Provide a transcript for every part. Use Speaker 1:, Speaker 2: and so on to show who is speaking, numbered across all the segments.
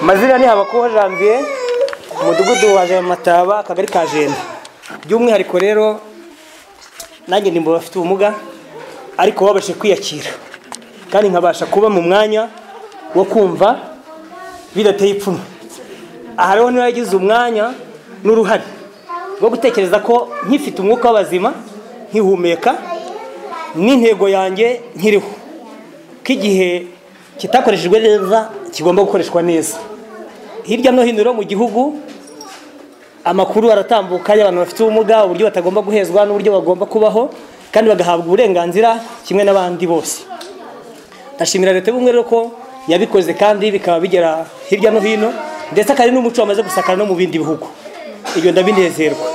Speaker 1: amazina ni habakuho janvier umudugudu wa mataba akagari ka jenda by'umwihariko rero nanjye ndi mu bafite ubumuga ariko babashe kwiyakira kandi nkabasha kuba mu mwanya wo kumva bidateye ipfunwe aha rero niba yagize umwanya n'uruhare rwo gutekereza ko nkifite umwuka w'abazima nkihumeka n'intego yanjye nkiriho ko igihe kitakoreshejwe neza kigomba gukoreshwa neza hirya no hino mu gihugu amakuru aratambuka y'abantu bafite ubumuga uburyo batagomba guhezwa n'uburyo bagomba kubaho kandi bagahabwa uburenganzira kimwe n'abandi bose ndashimira leta y'ubumwe rero ko yabikoze kandi bikaba bigera hirya no hino ndetse akaba ari n'umuco wamaze gusakara no mu bindi bihugu ibyo ndabinezerwa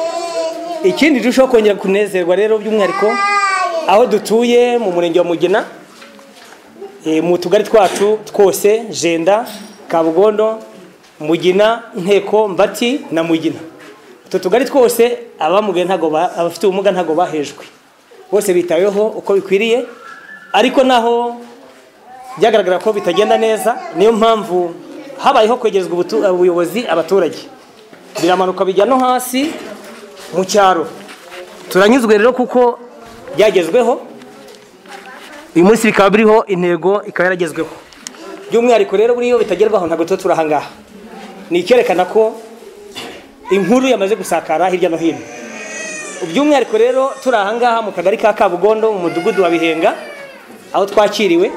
Speaker 1: ikindi turushaho kongera kunezerwa rero by'umwihariko aho dutuye mu murenge wa mugina mu tugari twacu twose jenda kabugondo mugina nteko mbati na mugina utu tugari twose abamugaye ntabwo abafite ubumuga ntabwo bahejwe bose bitaweho uko bikwiriye ariko naho byagaragara ko bitagenda neza niyo mpamvu habayeho kwegerezwa ubuyobozi abaturage biramanuka bijya no hasi mu cyaro turanyuzwe rero kuko byagezweho uyu munsi bikaba biriho intego ikaba yaragezweho by'umwihariko rero buriyo bitagerwaho ntabwo tuba turi ahangaha ni icyerekana ko inkuru yamaze gusakara hirya no hino by'umwihariko rero turi ahangaha mu kagari ka kabugondo mu mudugudu wa bihenga aho twakiriwe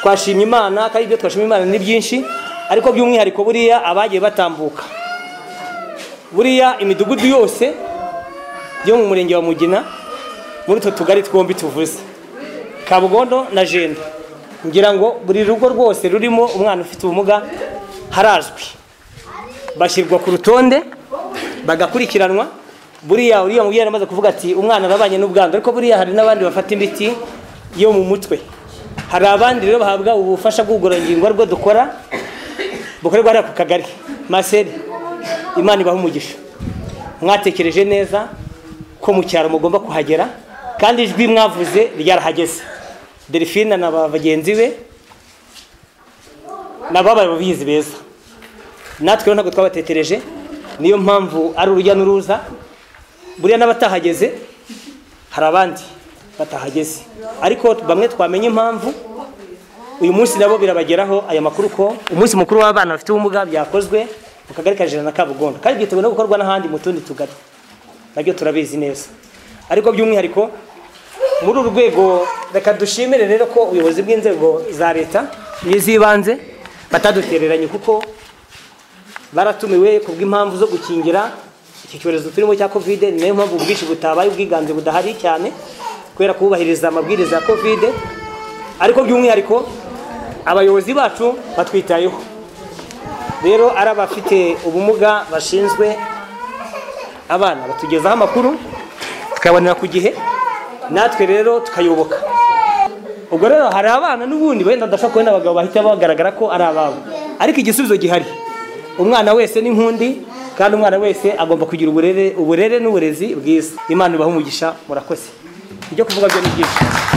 Speaker 1: twashimye imana kandi ibyo twashimye imana ni byinshi ariko by'umwihariko buriya abagiye batambuka buriya imidugudu yose yo mu murenge wa mugina muri utwo tugari twombi tuvuze kabugondo na jenda ngira ngo buri rugo rwose rurimo umwana ufite ubumuga harazwi bashyirwa ku rutonde bagakurikiranwa buriya uriya mubyeyi aramaze kuvuga ati umwana arabanye n'ubwandu ariko buriya hari n'abandi bafata imiti yo mu mutwe hari abandi rero bahabwa ubufasha bw'ubugororangingo aribwo dukora bukorerwa hariya ku kagari maseri imana ibaha umugisha mwatekereje neza ko mu cyaro mugomba kuhagera kandi ijwi mwavuze ryarahageze delphine na bagenzi be nababaye ababizi beza natwe rero ntabwo twabatetereje niyo mpamvu ari urujya n'uruza buriya n'abatahageze hari abandi batahageze ariko bamwe twamenye impamvu uyu munsi nabo birabageraho aya makuru ko umunsi mukuru w'abana bafite ubumuga byakozwe mu kagari ka jana na kabugondo kandi byiteguye no gukorwa n'ahandi mu tundi tugari nabyo turabizi neza ariko by'umwihariko muri uru rwego reka dushimire rero ko ubuyobozi bw'inzego za leta n'iz'ibanze batadutereranye kuko baratumiwe ku bw'impamvu zo gukingira iki cyorezo turimo cya kovide ni nayo mpamvu ubwinshi butabaye ubwiganze budahari cyane kubera kubahiriza amabwiriza ya kovide ariko by'umwihariko abayobozi bacu batwitayeho rero ari abafite ubumuga bashinzwe abana batugezaho amakuru tukayabonera ku gihe natwe rero tukayoboka ubwo rero hari abana n'ubundi wenda ndashobora kubona abagabo bahita bagaragara ko ari ababo ariko igisubizo gihari umwana wese ni nk'undi kandi umwana wese agomba kugira uburere uburere n'uburezi bwiza imana ibaha umugisha murakoze ibyo kuvuga byo ni byinshi